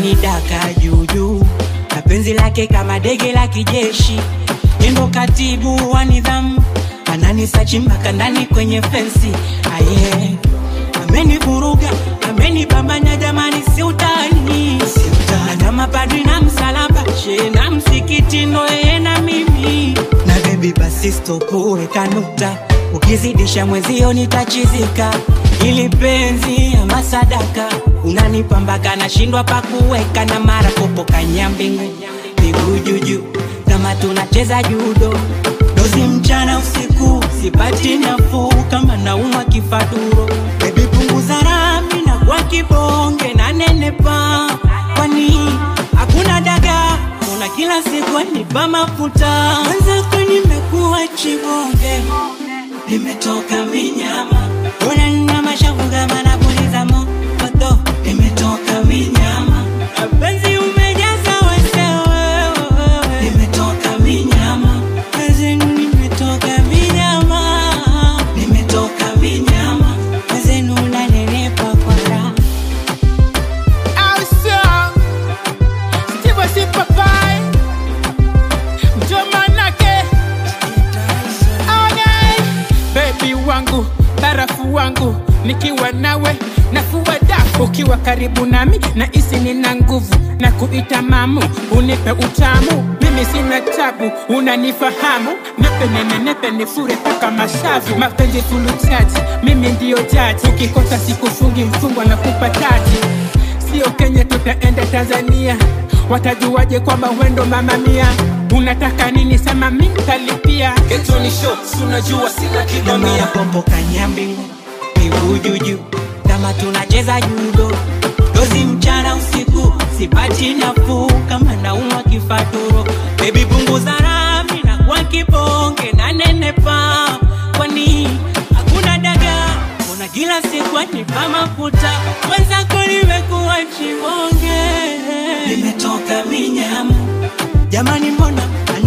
ananidaka juujuu na penzi lake kama dege la kijeshi endo katibu wa nidhamu ananisachi mpaka ndani kwenye fensi aye amenivuruga amenibambanya jamani si utani na mapadri na msalaba she na msikiti ndo yeye na mimi na bebi basi stopu weka nukta ukizidisha mwezio nitachizika ili penzi ama sadaka unanipambaka nashindwa pakuweka na mara popo kanyambingu miguu juju kama tunacheza judo dozi mchana usiku sipati nafuu kama naumwa kifaduro bebi punguza rami na kwa kibonge na nenepa kwani hakuna daga una kila siku anipa mafuta mwenzako nimekuwa chibonge nimetoka minyama una nina mashavu kama napuliza moto nimetoka minyama penzi umejaza wesewe nimetoka minyama penzi nimetoka minyama nimetoka minyama penzi unanenepa kwa raha Awesome. Steve Sipapai. Jomanake. Okay. Baby wangu, barafu wangu, nikiwa nawe nafua dafu, ukiwa karibu nami na isi nina nguvu na kuita mamu, unipe utamu, mimi sina tabu, unanifahamu, nepe nene nepe nifure paka mashavu, mapenzi fuluchaji, mimi ndiyo jaji, ukikosa sikufungi mfungwa na kupa taji sio Kenya, tutaenda Tanzania. Watajuaje kwamba wendo mama mia? Unataka nini? Sema mi nitalipia. Getoni show, si unajua sina na mara kibamia popo kanyambingu miguu juju kama tunacheza judo dozi mchana usiku sipati nafuu kama naumwa kifaturo bebi punguza rami na kwa kibonge na nenepa kwani hakuna daga mbona kila siku anipa mafuta mwenzako nimekuwa chibonge nimetoka minyama jamani mbona